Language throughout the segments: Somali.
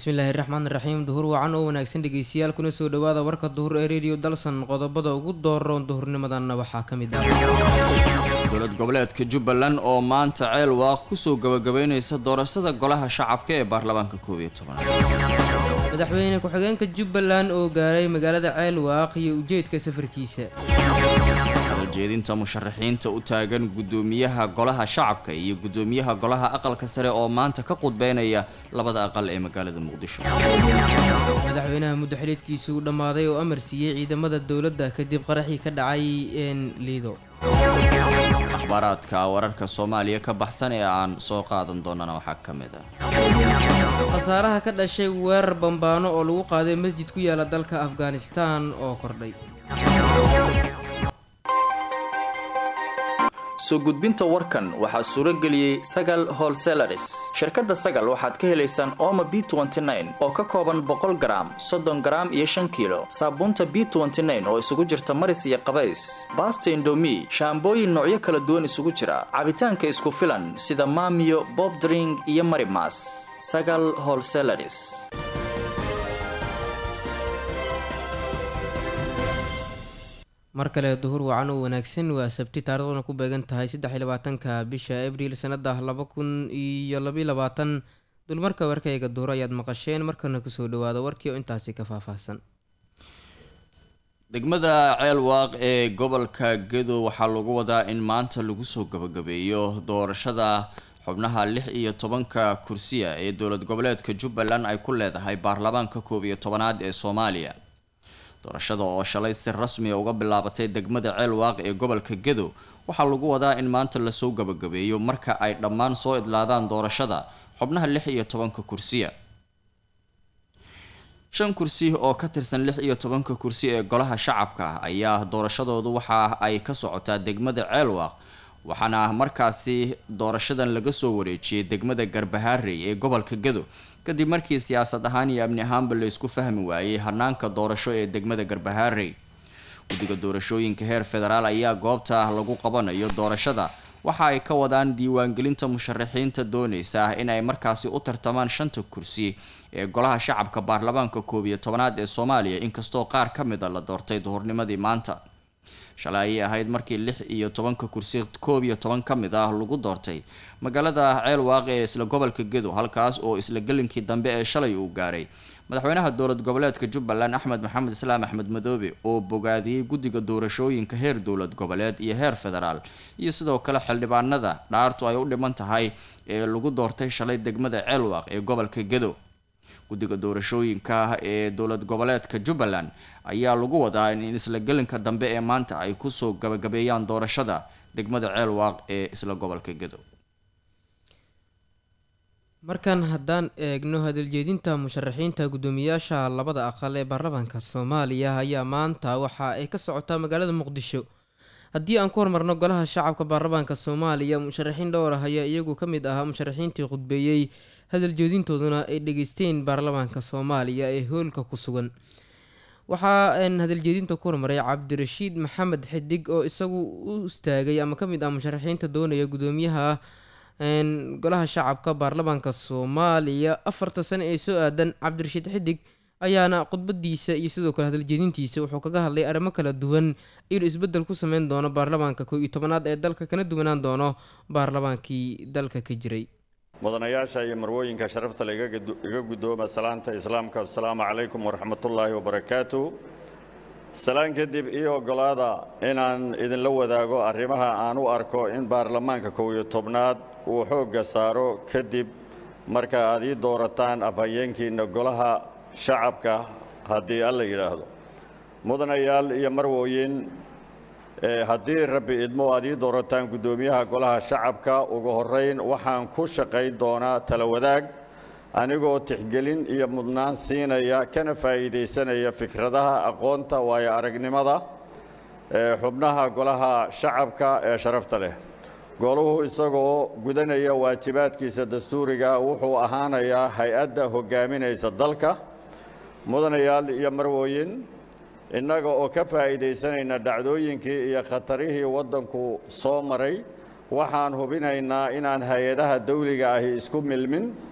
bismillaahi raxmaan raxiim duhur wacan oo wanaagsan dhegeystayaal kuna soo dhawaada warka duhur ee rediyo dalsan qodobada ugu dooroon duhurnimadanna waxaa ka mid ah dowlad goboleedka jubbaland oo maanta ceel waaq kusoo gabagabeynaysa doorashada golaha shacabka ee baarlamaanka koob iyo tobanaad madaxweyne ku-xigeenka jubbaland oo gaaray magaalada ceel waaq iyo ujeedka safarkiisa hadaljeedinta musharaxiinta u taagan guddoomiyaha golaha shacabka iyo guddoomiyaha golaha aqalka sare oo maanta ka qudbeynaya labada aqal ee magaalada muqdisho madaxweynaha muddaxiliedkiisa uu dhammaaday oo amar siiyey ciidamada dowladda kadib qaraxii ka dhacay een liido akhbaaraadka wararka soomaaliya ka baxsan ee aan soo qaadan doonana waxaa ka mid ah khasaaraha ka dhashay weerar bambaano oo lagu qaaday masjid ku yaala dalka afghanistan oo kordhay soo gudbinta warkan waxaa suuro geliyey sagal holselaris shirkadda sagal waxaad ka helaysaan ooma b oo ka kooban boqol garaam soddon garaam iyo shan kiilo saabuunta b oo isugu jirta maris iyo qabays baasta indomi shaambooyin noocyo kala duwan isugu jira cabitaanka isku filan sida maamiyo bobdring iyo marimas sagal holselaris mar kale duhur wacan oo wanaagsan waa sabti taariikhduna ku beegan tahay saddex iyo labaatanka bisha abriil sanada laba kun iyo labayo labaatan dulmarka warkayga duhur ayaad maqasheen markana kusoo dhawaada warkii oo intaasi ka faahfaahsan degmada ceel waaq ee gobolka gedo waxaa lagu wadaa in maanta lagu soo gabagabeeyo doorashada xubnaha lix iyo tobanka kursiya ee dowlad goboleedka jubbaland ay ku leedahay baarlamaanka koob iyo tobanaad ee soomaaliya doorashada oo shalay si rasmiya uga bilaabatay degmada ceel waaq ee gobolka gedo waxaa lagu wadaa in maanta lasoo gabagabeeyo marka ay dhammaan soo idlaadaan doorashada xubnaha lix iyo tobanka kursiya shan kursi oo ka tirsan lix iyo tobanka kursi ee golaha shacabka ayaa doorashadoodu waxa ay ka socotaa degmada ceel waaq waxaana markaasi doorashadan laga soo wareejiyey degmada garbahaarey ee gobolka gedo kadib markii siyaasad ahaan iyo amni ahaanba la isku fahmi waayey hanaanka doorasho ee degmada garbahaarey guddiga doorashooyinka heer federaal ayaa goobta lagu qabanayo doorashada waxa ay ka wadaan diiwaangelinta musharaxiinta dooneysa in ay markaasi u tartamaan shanta kursi ee golaha shacabka baarlamaanka koob iyo tobanaad ee soomaaliya inkastoo qaar ka mid a la doortay duhurnimadii maanta shalay ayay ahayd markii lix iyo tobanka kursi koob iyo toban ka mid ah lagu doortay magaalada ceel waaq ee isla gobolka gedo halkaas oo isla gelinkii dambe ee shalay uu gaaray madaxweynaha dowlad goboleedka jubbaland axmed maxamed islaam axmed madoobe oo bogaadiyey guddiga doorashooyinka heer dowlad goboleed iyo heer federaal iyo sidoo kale xildhibaanada dhaartu ay u dhiman tahay ee lagu doortay shalay degmada ceel waaq ee gobolka gedo guddiga doorashooyinka ee dowlad goboleedka jubbaland ayaa lagu wadaa in isla gelinka dambe ee maanta ay kusoo gabagabeeyaan doorashada degmada ceel waaq ee isla gobolka gedo markan haddaan eegno hadaljeedinta musharaxiinta guddoomiyaasha labada aqal ee baarlamaanka soomaaliya ayaa maanta waxa ay ka socotaa magaalada muqdisho haddii aan ku hormarno golaha shacabka baarlamaanka soomaaliya musharaxiin dhowr ah ayaa iyagu ka mid ahaa musharaxiintii khudbeeyey hadaljeedintooduna ay dhegeysteen baarlamaanka soomaaliya ee hoolka ku sugan waxaa hadaljeedinta ku hormaray cabdirashiid maxamed xidig oo isagu u istaagay ama ka mid ah musharaxiinta doonaya guddoomiyaha golaha shacabka baarlamaanka soomaaliya afarta sane ee soo aadan cabdirashiid xidig ayaana khudbadiisa iyo sidoo kale hadaljeedintiisa wuxuu kaga hadlay arrimo kala duwan inuu isbeddel ku sameyn doono baarlamaanka koo iyo tobanaad ee dalka kana duwanaan doono baarlamaankii dalka ka jiray mudanayaasha iyo marwooyinka sharafta le iga guddooma salaanta islaamka asalaamu calaykum waraxmatullaahi wabarakaatu salaan kadib ii oggolaada inaan idinla wadaago arrimaha aan u arko in baarlamaanka kow iyo tobnaad uu xoogga saaro kadib marka aad ii doorataan afhayeenkiinna golaha shacabka haddii alla yidhaahdo mudanayaal iyo marwooyin haddii rabbi idmo aad ii doorataan guddoomiyaha golaha shacabka ugu horrayn waxaan ku shaqayn doonaa tala wadaag anigoo tixgelin iyo mudnaan siinaya kana faa'iidaysanaya fikradaha aqoonta waayo aragnimada ee xubnaha golaha shacabka ee sharafta leh goluhu isagoo gudanaya waajibaadkiisa dastuuriga wuxuu ahaanayaa hay-adda hoggaaminaysa dalka mudanayaal iyo marwooyin innaga oo ka faa'iidaysanayna dhacdooyinkii iyo khatarihii waddanku soo maray waxaan hubinaynaa inaan hay-adaha dawliga ahi isku milmin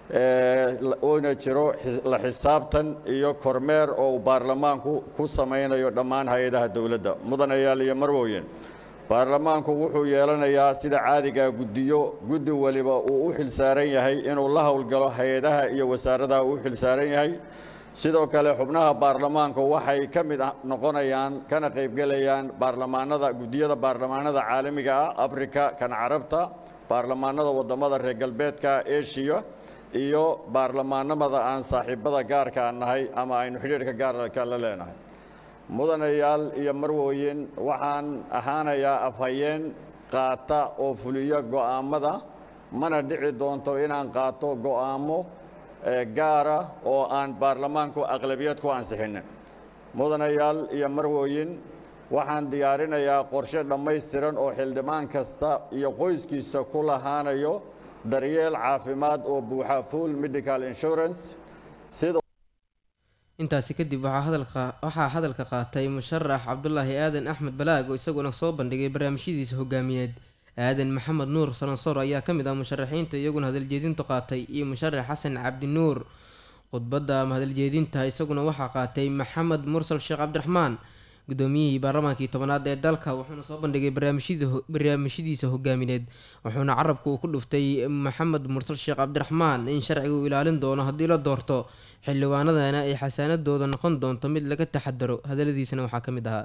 uuna jiro la xisaabtan iyo kormeer oo uu baarlamaanku ku samaynayo dhammaan hay-adaha dowladda mudanayaal iyo marwooyin baarlamaanku wuxuu yeelanayaa sida caadigaa guddiyo guddi waliba uu u xilsaaran yahay inuu la howlgalo hay-adaha iyo wasaaradaha uu u xilsaaran yahay sidoo kale xubnaha baarlamaanku waxay ka mid noqonayaan kana qaybgelayaan baarlamaanada guddiyada baarlamaanada caalamiga ah afrika kan carabta baarlamaanada waddamada reer galbeedka eshiya iyo baarlamaanamada aan saaxiibada gaarka nahay ama aynu xidhiidhka gaarka la leenahay mudanayaal iyo marwooyin waxaan ahaanayaa afhayeen qaata oo fuliyo go'aammada mana dhici doonto inaan qaato go'aammo gaara oo aan baarlamaanku aqlabiyad ku ansixinin mudanayaal iyo marwooyin waxaan diyaarinayaa qorshe dhammaystiran oo xildhibaan kasta iyo qoyskiisa ku lahaanayo daryeel caafimaad oo buuxa full medical insurance sidoo intaasi kadib waxaa hadalka qaatay musharax cabdulaahi aadan axmed balaag oo isaguna soo bandhigay barnaamijyadiisa hogaamiyeed aadan maxamed nuur salansoor ayaa ka mid ah musharaxiinta iyaguna hadaljeedintu qaatay iyo musharax xasan cabdi nuur khudbadda ama hadaljeedinta isaguna waxaa qaatay maxamed mursal sheekh cabdiraxmaan gudoomiyihii baarlamaankii tobanaad ee dalka wuxuuna soo bandhigay barnaamijyadiisa hogaamineed wuxuuna carabka uu ku dhuftay maxamed mursal sheekh cabdiraxmaan in sharciga uu ilaalin doono haddii la doorto xildhibaanadana ay xasaanadooda noqon doonto mid laga taxadaro hadaladiisana waxaa ka mid ahaa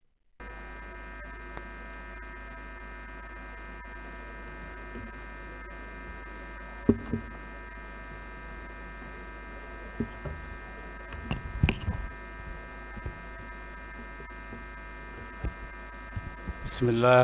بسم الله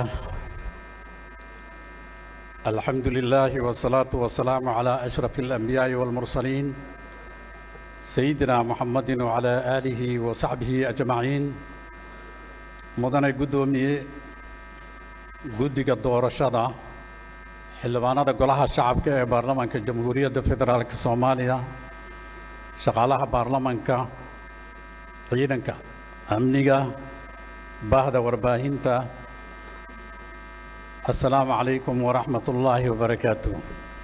الحمد لله والصلاة والسلام على أشرف الأنبياء والمرسلين سيدنا محمد وعلى آله وصحبه أجمعين مدن قدومي قدق الدور الشضع حلوانا قلها الشعب كي برلمان كجمهورية فدرالك الصومالية شغالها برلمان كا عيدنك أمنية bahda warbaahinta assalaamu calaykum waraxmat ullaahi wabarakaatu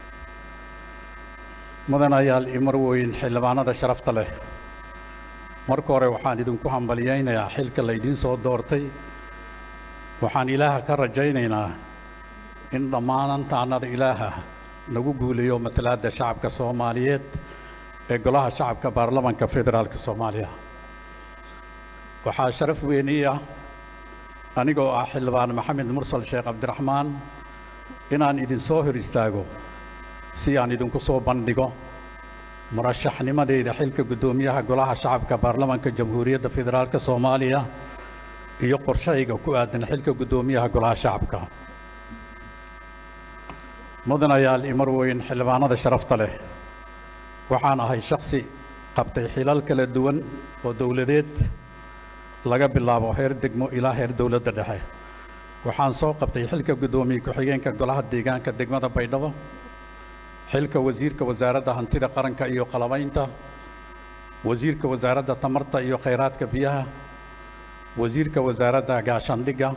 mudanayaal iyo marweyn xildhibaanada sharafta leh marka hore waxaan idinku hambalyaynayaa xilka laydiin soo doortay waxaan ilaaha ka rajaynaynaa in dhammaanantaannada ilaaha nagu guuleeyo matalaadda shacabka soomaaliyeed ee golaha shacabka baarlamanka federaalka soomaaliya waxaa sharaf weynii ah anigoo ah xildhibaan maxamed mursal sheekh cabdiraxmaan inaan idinsoo hor istaago si aan idinku soo bandhigo murashaxnimadeyda xilka guddoomiyaha golaha shacabka baarlamanka jamhuuriyadda federaalka soomaaliya iyo qorshayga ku aadan xilka guddoomiyaha golaha shacabka mudanayaal iyo marweyn xildhibaanada sharafta leh waxaan ahay shakhsi qabtay xilal kala duwan oo dowladeed laga bilaabo heer degmo ilaa heer dowladda dhexe waxaan soo qabtay xilka guddoomiye ku-xigeenka golaha deegaanka degmada baydhabo xilka wasiirka wasaaradda hantida qaranka iyo qalabaynta wasiirka wasaaradda tamarta iyo khayraadka biyaha wasiirka wasaaradda gaashaandhigga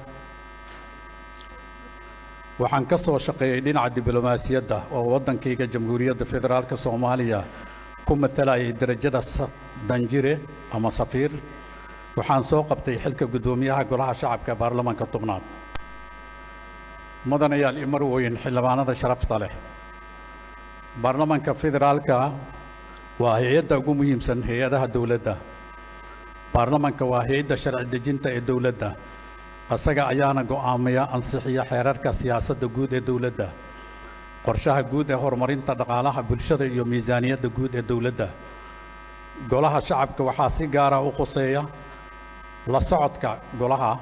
waxaan ka soo shaqeeyey dhinaca diblomaasiyadda oo waddankayga jamhuuriyadda federaalka soomaaliya ku matalayay derajada danjire ama safiir waxaan soo qabtay xilka guddoomiyaha golaha shacabka baarlamanka tobnaad mudanayaal iyo marweyn xildhibaanada sharafta leh baarlamanka federaalka waa hay-adda ugu muhiimsan hay-adaha dowladda baarlamanka waa hay-adda sharci dejinta ee dowladda isaga ayaana go'aamaya ansixiya xeerarka siyaasadda guud ee dowladda qorshaha guud ee horumarinta dhaqaalaha bulshada iyo miisaaniyadda guud ee dowladda golaha shacabka waxaa si gaara u khuseeya la socodka golaha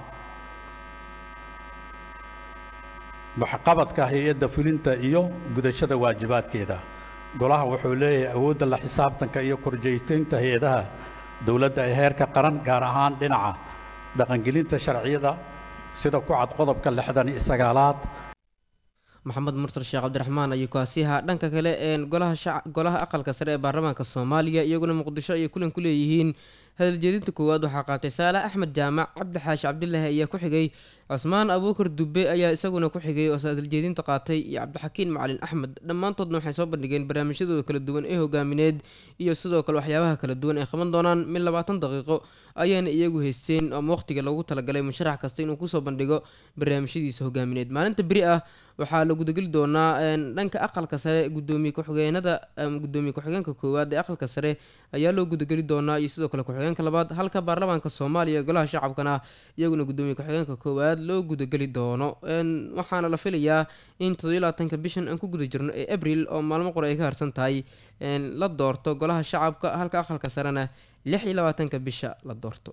waxqabadka hay-adda fulinta iyo gudashada waajibaadkeeda golaha wuxuu leeyahay awoodda la xisaabtanka iyo korjeytaynta hay-adaha dowladda ee heerka qaran gaar ahaan dhinaca dhaqangelinta sharciyada sida ku cad qodobka lixdan iyo sagaalaad maxamed mursal sheekh cabdiraxmaan ayuu kaasiha dhanka kale ee golaha shac golaha aqalka sare ee baarlamaanka soomaaliya iyaguna muqdisho ayay kulan ku leeyihiin hadaljeedinta koowaad waxaa qaatay saalax axmed jaamac cabdi xaashi cabdilaahi ayaa ku xigay cusmaan abuukar dube ayaa isaguna ku xigay oo saadaljeedinta qaatay iyo cabdixakiin macalin axmed dhammaantoodna waxay soo bandhigeen barnaamijyadooda kala duwan ee hogaamineed iyo sidoo kale waxyaabaha kala duwan ay qaban doonaan mid labaatan daqiiqo ayaana iyagu haysteen ama waqtiga loogu talagalay musharax kasta inuu kusoo bandhigo barnaamijyadiisa hogaamineed maalinta beri ah waxaa la gudageli doonaa dhanka aqalka sare gudoomiye ku-xigeenada gudoomiye ku-xigeenka koowaad ee aqalka sare ayaa loo gudageli doonaa iyo sidoo kale ku-xigeenka labaad halka baarlamaanka soomaaliya golaha shacabkana iyaguna gudoomiye ku-xigeenka koowaad loo gudageli doono waxaana la filayaa in todobylabaatanka bishan aan ku guda jirno ee abril oo maalmo qore ay ka harsan tahay la doorto golaha shacabka halka aqalka sarena lix iyo labaatanka bisha la doorto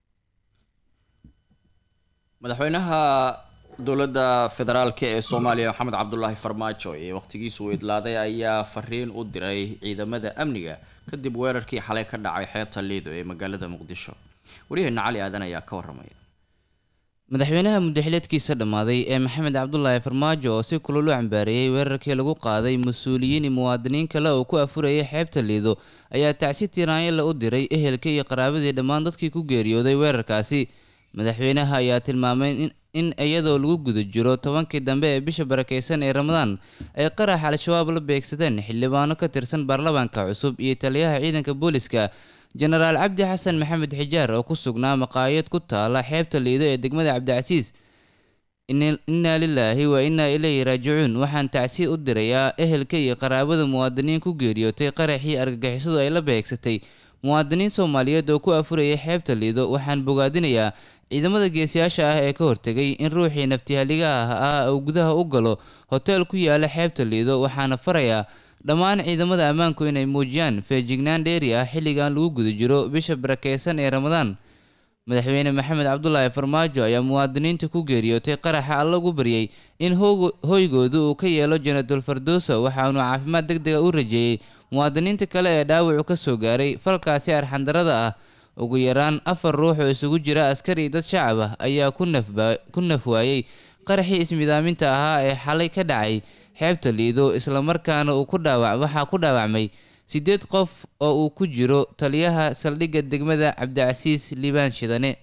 madaxweynaha dowladda federaalk ee soomaaliya maxamed cabdulaahi farmaajo ee waqtigiisu idlaaday ayaa fariin u diray ciidamada amniga kadib weerarkii xalay ka dhacay xeebta liido ee magaalada muqdisho waryaheena cali aadan ayaa ka waramaya madaxweynaha muddaxileedkiisa dhammaaday ee maxamed cabdulaahi farmaajo oo si kulul u cambaareeyey weerarkii lagu qaaday mas-uuliyiin iyo muwaadiniin kale oo ku afurayay xeebta liido ayaa tacsi tiraanyala u diray ehelka iyo qaraabadii dhammaan dadkii ku geeriyooday weerarkaasi madaxweynaha ayaa tilmaamay in iyadoo lagu guda jiro tobankii dambe ee bisha barakeysan ee ramadaan ay qarax al-shabaab la beegsadeen xildhibaano ka tirsan baarlamaanka cusub iyo taliyaha ciidanka booliska jenaraal cabdi xasan maxamed xijaar oo ku sugnaa maqaayad ku taala xeebta liido ee degmada cabdicasiis innaa lilaahi wa innaa ilayhi raajicuun waxaan tacsi u dirayaa ehelka iyo qaraabada muwaadiniin ku geeriyootay qaraxii argagixisadu ay la beegsatay muwaadiniin soomaaliyeed oo ku afurayay xeebta liido waxaan bogaadinayaa ciidamada geesiyaasha ah ee ka hortegay in ruuxii naftihaligaha ah uu gudaha u galo hoteel ku yaala xeebta liido waxaana farayaa dhammaan ciidamada ammaanku inay muujiyaan feejignaan dheeri ah xilligan lagu guda jiro bisha barakeysan ee ramadaan madaxweyne maxamed cabdulaahi farmaajo ayaa muwaadiniinta ku geeriyootay qaraxa alla ugu baryey in hoygooda uu ka yeelo janadul fardoso waxaanu caafimaad deg dega u rajeeyey muwaadiniinta kale ee dhaawacu ka soo gaaray falkaasi arxandarada ah ugu yaraan afar ruux oo isugu jira askari dad shacab ah ayaa ku nafwaayey qaraxii ismidaaminta ahaa ee xalay ka dhacay xeebta liido islamarkaana uu ku dhaawac waxaa ku dhaawacmay siddeed qof oo uu ku jiro taliyaha saldhigga degmada cabdicasiis liibaan shidane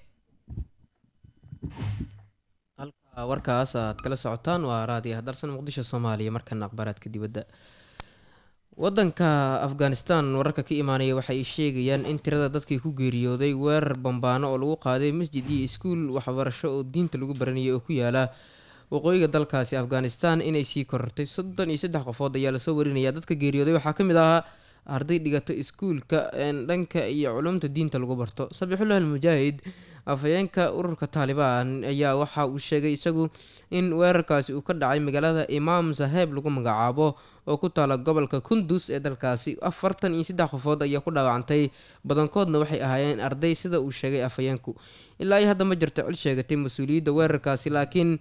halka warkaas aad kala socotaan waa raadiyaha dalsan muqdisho soomaaliya markana akhbaaraadka dibadda wadanka afghanistan wararka ka imaanaya waxay sheegayaan in tirada dadkii ku geeriyooday weerar bambaano oo lagu qaaday masjid iyo iskuul waxbarasho oo diinta lagu baranayay oo ku yaala waqooyiga dalkaasi afghanistan inay sii korortay soddon iyo saddex qofood ayaa lasoo warinaya dadka geeriyooday waxaa ka mid ahaa arday dhigata iskuulka dhanka iyo culumta diinta lagu barto sabixullah almujaahid afhayeenka ururka taalibaan ayaa waxa uu sheegay isagu in weerarkaasi uu ka dhacay magaalada imaam saheeb lagu magacaabo oo ku taala gobolka kundus ee dalkaasi afartan iyo saddex qofood ayaa ku dhaawacantay badankoodna waxay ahaayeen arday sida uu sheegay afhayeenku ilaa iyo hadda ma jirto cil sheegatay mas-uuliyadda weerarkaasi laakiin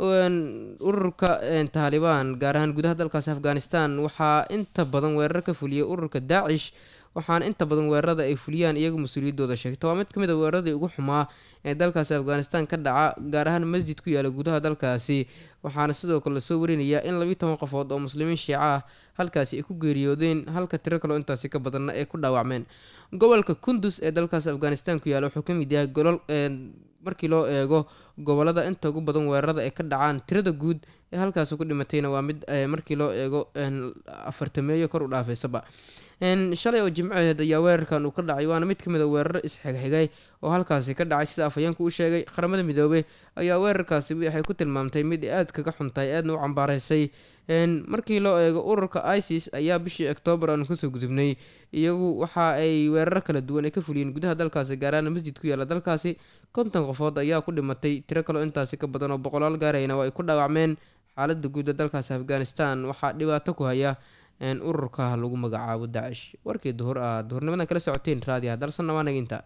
ururka taalibaan gaar ahaan gudaha dalkaasi afghanistan waxaa inta badan weerar ka fuliyay ururka daacish waxaana inta badan weerarada ay fuliyaan iyagu mas-uuliyaddooda sheegta waa mid ka mid a weeraradii ugu xumaa ee dalkaasi afghanistan ka dhaca gaar ahaan masjid ku yaala gudaha dalkaasi waxaana sidoo kale lasoo warinayaa in labiiy toban qofood oo muslimiin shiica ah halkaasi ay ku geeriyoodeen halka tiro kaleo intaasi ka badanna ay ku dhaawacmeen gobolka kundus ee dalkaasi afghanistan ku yaala wuxuu ka mid yahay golol markii loo eego gobolada inta ugu badan weerarada ay ka dhacaan tirada guud ee halkaasi ku dhimatayna waa mid markii loo eego afartameeyo kor u dhaafeysaba shalay oo jimcaheed ayaa weerarkan uu ka dhacay waana mid ka mid a weeraro isxigxigay oo halkaasi ka dhacay sida afhayeenku u sheegay qaramada midoobey ayaa weerarkaasi waxay ku tilmaamtay mid aad kaga xuntahay aadna u cambaaraysay markii loo eego ururka isis ayaa bishii oktoobar aanu kasoo gudubnay iyagu waxa ay weeraro kala duwan ay ka fuliyeen gudaha dalkaasi gaaraana masjid ku yaala dalkaasi konton qofood ayaa ku dhimatay tiro kaleo intaasi ka badan oo boqolaal gaarayna waa ay ku dhaawacmeen xaalada guud ee dalkaasi afghanistan waxaa dhibaato ku haya ururka lagu magacaabo daacish warkii duhur ah duhurnimadan kala socoteen raadiyaha dalsanna waa naginta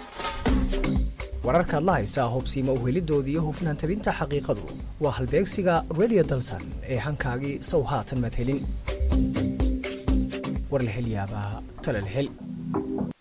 wararka adla haysaa hubsiima uhelidooda iyo hufnaan tabinta xaqiiqadu waa halbeegsiga radio dalsan ee hankaagii sow haatan madhelin war la hel yaabaa tala la hel